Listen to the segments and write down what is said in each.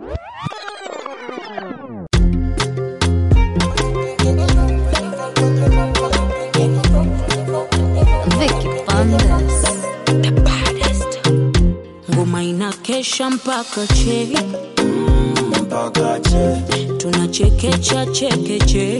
Vicky Bandes. The baddest. Ngoma inakesha mpaka che mpaka che tunachekecha chekeche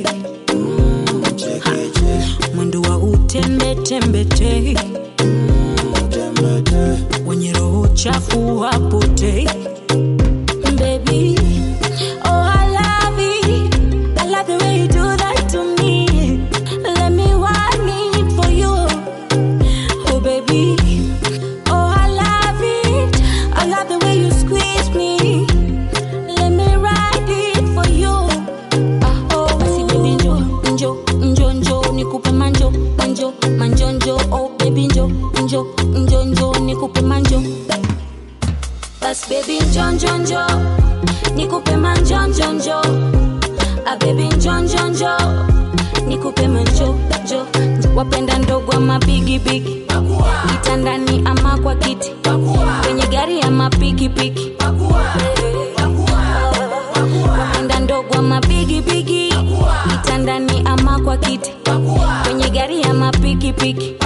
mwendo wa utembetembete tembete wenye roho chafu wapotei Baby, oh I love it. I love the way you do that to me. Let me want it for you. Oh baby, oh I love it. I love the way you squeeze me. Let me ride it for you. Ah, oh, basi baby njo, njo, njo, njo, nikupe manjo, manjo, manjo, njo. Oh baby njo, njo, njo, njo, nikupe manjo. Bas baby njo, njo, njo, nikupe manjo, njo, njo. Ah baby njo, njo, njo, nikupe manjo, njo. Wapenda ndogo ama bigi bigi, kitandani ama kwa kiti, kwenye gari ama pikipiki wapenda ndogo ama bigi bigi kitandani ama kwa kiti kwenye gari ama pikipiki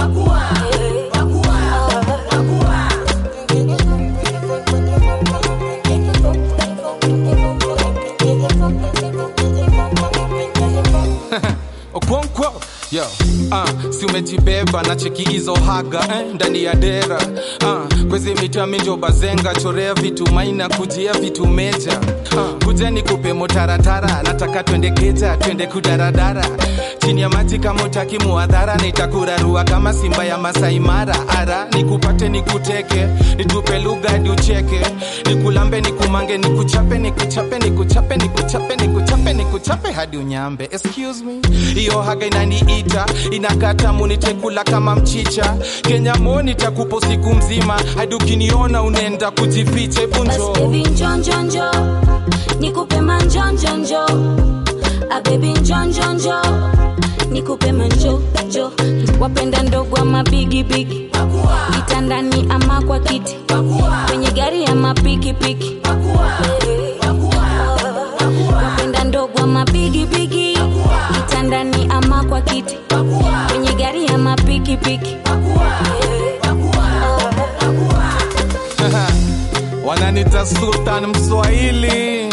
Okonkwo yo uh, si umejibeba na cheki hizo haga eh, ndani ya dera uh, kwezi mitaminjo bazenga chorea vitu maina kujia vitu meja uh, kuja ni kupe motaratara nataka twende keja twende kudaradara chini ya maji kama utaki muadhara nitakurarua kama simba ya masaimara ara nikupate nikuteke nitupe lugha hadi ucheke nikulambe nikumange nikuchape nikuchape nikuchape nikuchape nikuchape nikuchape hadi unyambe excuse me hiyo haga inaniita inakata munitekula kama mchicha kenya mo nitakupo siku mzima hadi ukiniona unaenda kujificha bas bunjo baby njo njo njo nikupe manjo njo njo ah baby njo njo njo nikupe manjo njo wapenda ndogo ama bigi bigi kitandani ama kwa kiti kwenye gari ama pikipiki wapenda ndogo ama bigi bigi kitandani ama kwa kiti kwenye gari ama pikipiki wananita sultan mswahili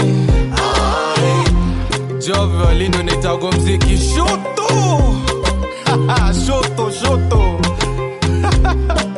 jovyo lindo nitago mziki shutu shutu shutu